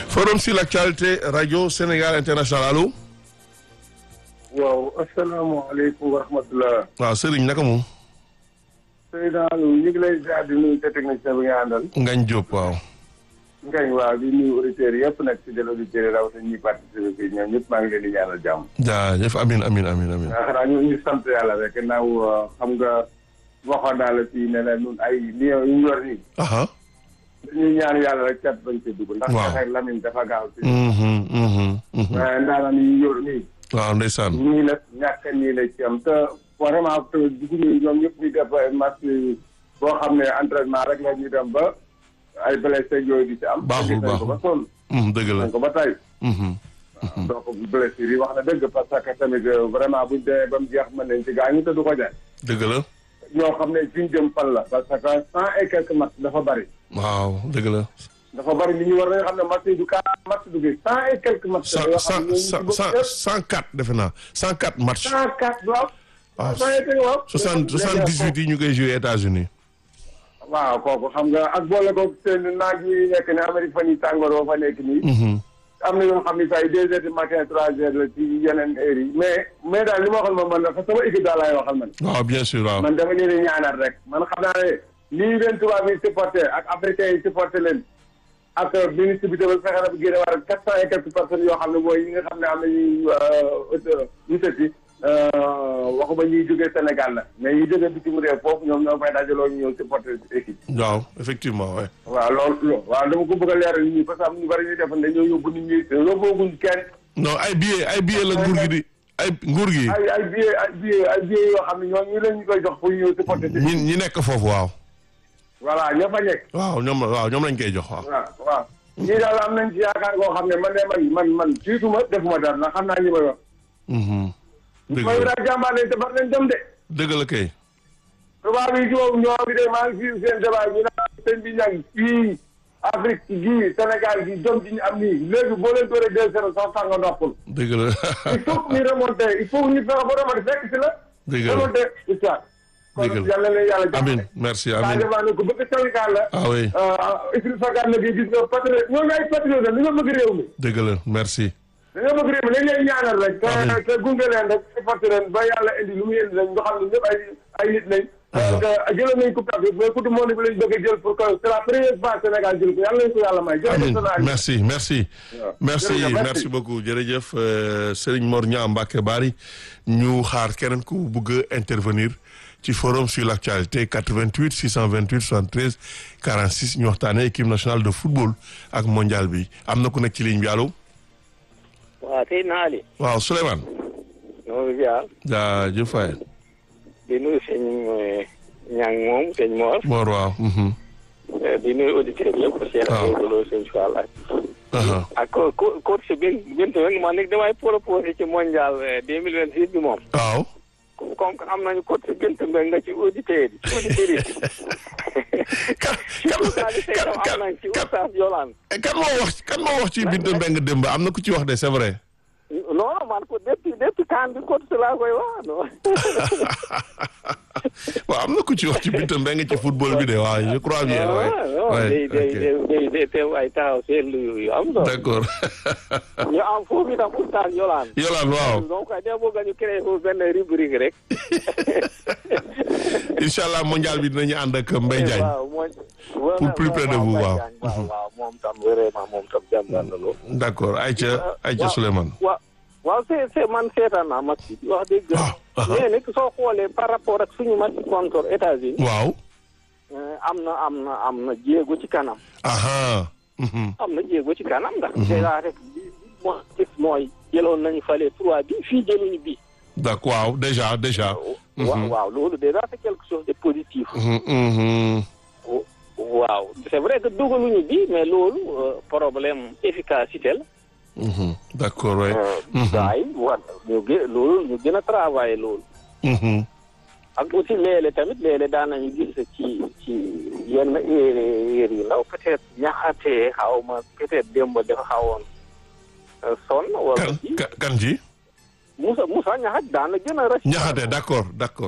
forum sur l'actualité radio Sénégal international allo. waaw asalaamaaleykum wa rahmatulah. waaw Serigne naka moom. Seydina Aliou ñu ngi lay ziar di nuyu te technicien bi nga àndal. Ngañ Diop waaw. Ngañ waaw di nuyu auditeurs yëpp nag ci del auditeurs yi rawatina ñuy participer fii ñoom ñëpp maa ngi leen di ñaanal jàmm. jaajëf amin amin amin amin. waaw xanaa ñu ñu sant yàlla rek naaw xam nga waxoon naa la fii ne la ñun ay lion yu ñu yor nii. aha dañuy ñaan yàlla rek cat bañ ci dugg. ndax waaw pexe Lamine dafa gaaw si. mhm mhm mhm. waaye ndaanaan yi ñu yor nii. waaw ndeysaan. nii la ñàkk nii la ci am te vraiment te dugg nii ñoom ñëpp ñu def ay match boo xam ne entraînement rek la ñuy dem ba ay blessé yooyu di ci am. Baaxul, gis nañ ko ba baaxul. sonn. Mhm, dëgg la. nañ ko ba tey. Mhm. donc blessure yi wax na dëgg parce que tamit vraiment buñ demee ba mu jeex mën nañ ci gaañu te du ko jaay. dëgg la. ñoo xam ne fi ñu jëm fan la. parce que cent et quelques match dafa bari. waaw dëgg la. dafa bari li ñu war nañu xam ne match yi du kaa match du gi cent et quelques match. cent yoo cent xam ne ñooñu ci cent bokk cent yëpp cent quatre defe naa cent quatre match. cent quatre waaw. waaw cent et quelques waaw. soixante soixante dix huit yi ñu koy joué États-Unis waaw kooku xam nga ak boole ko seen naaj yi nekk ne Amérique fan yi tàngoor ba fa nekk nii. Mhm. am na yoo xam ne saa yi deux heures du matin trois heures la ci yeneen heures yi mais mais daal li ma waxoon moom man dafa sama équipe daal laay waxal man. waaw bien sûr waaw. man dama leen di ñaanal rek man xam naa ne lii leen tubaab yi supporté ak africain yi supporté leen ak ministre bi tamit fexe na bu génne war quatre cent et quelques personnes yoo xam ne mooy yi nga xam ne am nañuy ñu tëddi waxuma ñuy jógee Sénégal la mais ñi jógee bitim réew foofu ñoom ñoo fay dajaloo ñu ñëw supporté équipe. waaw effectivement ouais. waaw loolu waaw dama ko bëgg a leeral nit ñi parce que am ñu bari ñuy def dañoo yóbbu nit ñi yóbbooguñ kenn non ay billets ay billets la nguur gi di ay nguur gi ay ay billets ay billets ay billets yoo xam ne ñoo ñu leen ñu koy jox pour ñu supporter ñi ñi nekk foofu waaw. voilà ñoo fa nekk waaw ñoom waaw ñoom lañ koy jox waaw. waaw waaw ñii daal am nañ ci yaakaar koo xam ne man de man man man jiituma defuma dara ndax xam naa ñi may wax Mhm. dëgg mooy la daal jàmbaar lañ te bar nañ dem de dëgg la kay. tubaab yi ñoom ñoo bi de maa ngi fii seen débat ñu naan sëñ bi ñang fii Afrique gii Sénégal gi jom ji ñu am nii léegi boo leen dooree deux zéro sax sax nga noppul dëgg la il faut que ñu remonter il faut que ñu fexe ba remonter fekk si la. dëgg la remonter histoire. Dëgg la kon yàlla na yàlla jàppale. amin merci amin Sadio Mané ko bëgg Sénégal la. ah oui Idrissa Gana Gueye gis nga patriote ñooñu ay patriote la dañoo bëgg réew mi. dëgg la merci. dañoo bëgg réew mi dañ leen ñaanal rek. Amiin. te te gunge leen rek supporté leen ba yàlla indi lu muy indi rek nga xam ne ñëpp ay ay nit lañ. Ah. te jëloon nañ coupe d'Afrique mais coupe du monde bi lañ bëgg a jël pour que c'est la première fois Sénégal jël ko yàlla nañ ko yàlla may. jërëjëf amin Sénégal. merci merci. waaw. merci Jërëjëf, merci. merci beaucoup jërëjëf euh, Serigne Mor Niang Mbacké Bari ñu xaar keneen ku bëgg a intervenir ci forum sur l'actualité 88 628 73 46 ñu waxtaanee équipe nationale de football ak mondial bi am na ku nekk ci ligne bi allo waaw tey naa li waaw Souleymane ñoo ngi ziar jaajëf waay di nuyu sëñ ñang moom sëñ Mor Mor waaw mhm. di nuyu auditeurs yëpp Cheikh waaw. Lo sëñ Fall ak aha ak co co coach bin bint weng man nag damay proposé ci mondial deux mille vingt six bi moom waaw comme que am nañu coach bint mbeng nga ci auditeurs yi auditeurs yi kan ci oustaz yi tey kan tam am nañ ci kan oustaz Yolaan kan moo wax kan moo wax ci Binta Mbengue démb am na ku ci wax de c'est vrai non non man ko depuis depuis kan bi coach laa koy wax non waaw am na ku ci wax ci Binta Mbengue ci football bi de waaw je crois bien ouais. non Ouais, day day ok. day day day teew ay taxaw seetlu yu am solo d'accord ñu am foofu itam oustaz Yolaan Yolaan waaw donc da bëgg ñu créé foofu benn rubrique rek incha allah mondial bi dinañu ànd ak Mbaye Diagne waaw mooy Pour plus près de vous, waaw. waaw waaw moom tam vraiment moom tam jàmbaar na loolu d'accord Aïcha Aïcha waaw. Souleymane waaw waaw c'est c'est man seetaan naa match bi wax dëgg waaw aha. mais nag soo xoolee par rapport ak suñu match contre États-Unis waaw euh, am na am na am na jéego ci kanam aha mhm. am na jéego ci kanam ndax déjà rek li li moo gis mooy jëloon nañu fale trois bi fii jëluñu bi d'accord waaw déjà déjà waaw waaw loolu déjà c'est quelque chose de positif Mhm, mhm. waaw c'est vrai que dugaluñu bi mais loolu euh, problème efficacité la Mhm. d'accord ouais Mhm. gars yi war ñu gë loolu ñu gën a travailler loolu Mhm. ak aussi léeg-léeg tamit léeg-léeg daan nañu gis ci ci yenn heure yu ndaw peut-être ñaxatee xaw ma peut-être démb dafa xawoon euh, sonn wala kan ci kan- kan ji Moussa Moussa ñaxat daan na gën a rëcc ñaxate d'accord d'accord